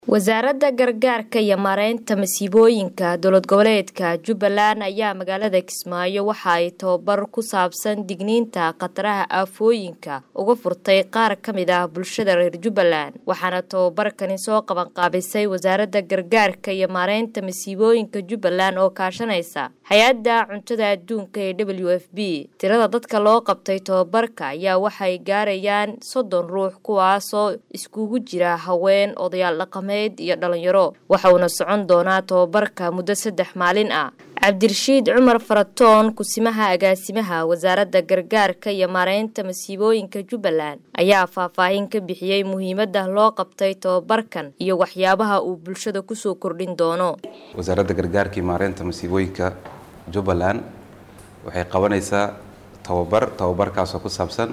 wasaaradda gargaarka iyo maareynta masiibooyinka dowlad goboleedka jubbaland ayaa magaalada kismaayo waxa ay tababar ku saabsan digniinta khataraha aafooyinka uga furtay qaar ka mid ah bulshada reer jubbaland waxaana tababarkani soo qabanqaabisay wasaaradda gargaarka iyo maareynta masiibooyinka jubbaland oo kaashanaysa hay-adda cuntada adduunka ee w f b tirada dadka loo qabtay tababarka ayaa waxay gaarayaan soddon ruux kuwaasoo iskugu jira haween odayaal dhaqameed iyo dhalinyaro waxauna socon doonaa tababarka muddo saddex maalin ah cabdirashiid cumar faratoon kusimaha agaasimaha wasaaradda gargaarka iyo maareynta masiibooyinka jubbaland ayaa faahfaahin ka bixiyey muhiimadda loo qabtay tababarkan iyo waxyaabaha uu bulshada kusoo kordhin doono wasaaradda gargaarka iyo maareynta masiibooyinka jubbaland waxay qabanaysaa tababar tababarkaasoo ku saabsan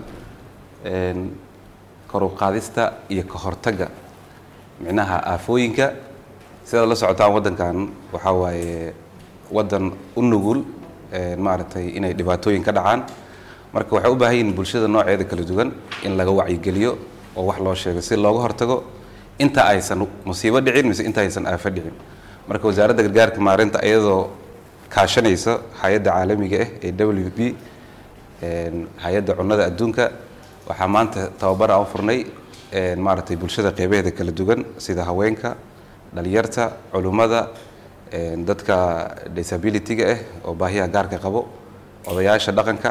kor u qaadista iyo ka hortagga micnaha aafooyinka sidaad la socotaan waddankan waxaa waaye waddan u nugul maaragtay inay dhibaatooyin ka dhacaan marka waxay u baahan yihin bulshada nooceeda kala duwan in laga wacyigeliyo oo wax loo sheego si looga hortago inta aysan musiibo dhicin mise inta aysan aafo dhicin marka wasaaradda gargaarka maareynta iyadoo kaashanaysa hay-adda caalamiga ah ee w b hay-adda cunnada adduunka waxaa maanta tababar aan furnay maaragtay bulshada qeybaheeda kala duwan sida haweenka dhalinyarta culummada dadka disability-ga ah oo baahiyaha gaarka qabo odayaasha dhaqanka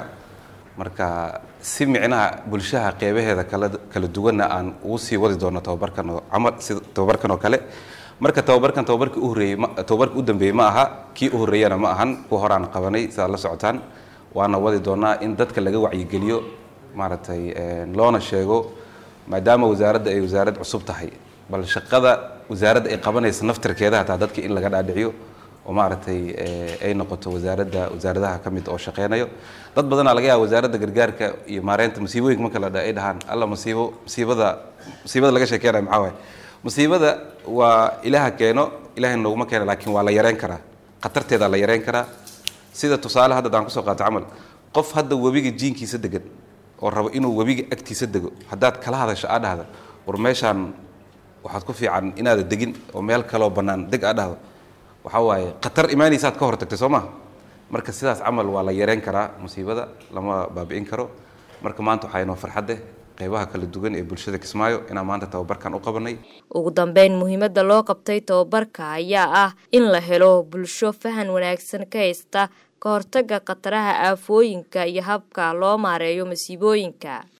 marka si micnaha bulshaha qeybaheeda kala kala duwanna aan ugu sii wadi doono tababarkan oo camal sida tababarkan oo kale marka tababarkan tababarkii u horreeyey ma tababarkii u dambeeyey ma aha kii u horreeyana ma ahan kuwa hore aan qabanay sidaad la socotaan waana wadi doonaa in dadka laga wacyigeliyo maaragtay loona sheego maadaama wasaaradda ay wasaarad cusub tahay bal shaqada wasaaradda ay qabanaysa naftarkeeda hataa dadka in laga dhaadhiciyo oo maaragtay ay noqoto wasaaradda wasaaradaha ka mid oo shaqeynayo dad badanaa laga yaaba wasaaradda gargaarka iyo maareynta musiibooyinka marka la dha ay dhahaan alla musiibo musiibada musiibada laga sheekeynayo maxaa waaye musiibada waa ilaaha keeno ilaahay nooguma keena laakiin waa la yareyn karaa khatarteedaa la yareyn karaa sida tusaale hadda daan kusoo qaato camal qof hadda webiga jiinkiisa degan oo rabo inuu webiga agtiisa dego haddaad kala hadasho aa dhahda war meeshaan waxaad ku fiican inaada degin oo meel kaloo bannaan deg aa dhahdo waxaa waaye khatar imaanaysaad ka hortagtay soo maha marka sidaas camal waa la yareyn karaa musiibada lama baabi'in karo marka maanta waxaa inoo farxadeh qeybaha kala duwan ee bulshada kismaayo inaan maanta tababarkan u qabanay ugu dambeyn muhiimadda loo qabtay tababarka ayaa ah in la helo bulsho fahan wanaagsan ka haysta ka hortagga khataraha aafooyinka iyo habka loo maareeyo masiibooyinka